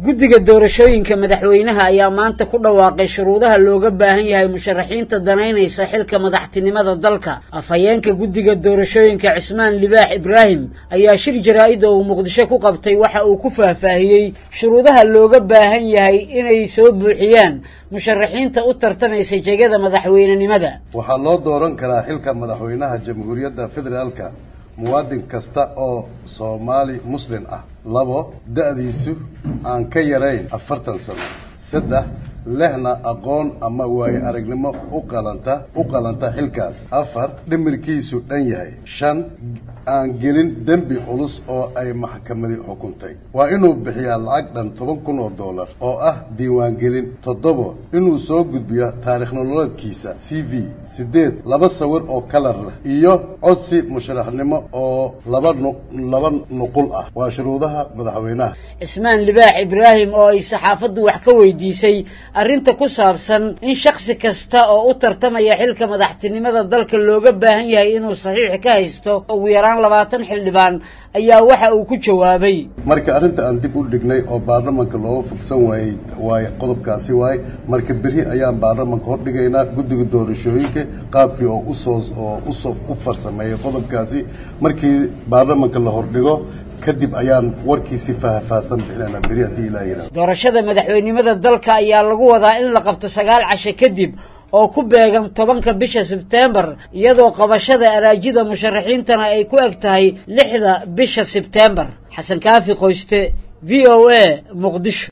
guddiga doorashooyinka madaxweynaha ayaa maanta ku dhawaaqay shuruudaha looga baahan yahay musharaxiinta danaynaysa xilka madaxtinimada dalka afhayeenka guddiga doorashooyinka cismaan libaax ibraahim ayaa shir jaraa-id oo uu muqdisho ku qabtay waxa uu ku faahfaahiyey shuruudaha looga baahan yahay inay soo buuxiyaan musharaxiinta u tartamaysa jegada madaxweynenimada waxaa loo dooran karaa xilka madaxweynaha jamhuuriyadda federaalka muwaadin kasta oo soomaali muslin ah labo da-diisu aan ka yarayn afartan sano saddex lehna aqoon ama waayo aragnimo u qalanta u qalanta xilkaas afar dhimirkiisu dhan yahay shan aan gelin dembi culus oo ay maxkamadi xukuntay waa inuu bixiyaa lacag dhan toban kun oo dollar oo ah diiwaangelin toddobo inuu soo gudbiyo taarikh nololeedkiisa c v siddeed laba sawir oo kalar leh iyo codsi musharaxnimo oo laba nu laba nuqul ah waa shuruudaha madaxweynaha cismaan libaax ibraahim oo ay saxaafaddu wax ka weydiisay arrinta ku saabsan in shaksi kasta oo u tartamaya xilka madaxtinimada dalka looga baahan yahay inuu saxiix ka haysto ugu yaraan labaatan xildhibaan ayaa waxa uu ku jawaabay marka arrinta aan dib u dhignay oo baarlamanka looga fogsan waayey waaye qodobkaasi waaye marka berri ayaan baarlamanka hordhigaynaa guddiga doorashooyinka qaabkii oo usoo oo usoo u farsameeyay qodobkaasi markii baarlamanka la hordhigo kadib ayaan warkiisi faahfaahsan bixinayna beri haddii ilaa yidhahdo doorashada madaxweynimada dalka ayaa lagu wadaa in la qabto sagaal casho kadib oo ku beegan tobanka bisha sebteembar iyadoo qabashada araajida musharaxiintana ay ku eg tahay lixda bisha sebteembar xasan kaafi qoyste v o a muqdisho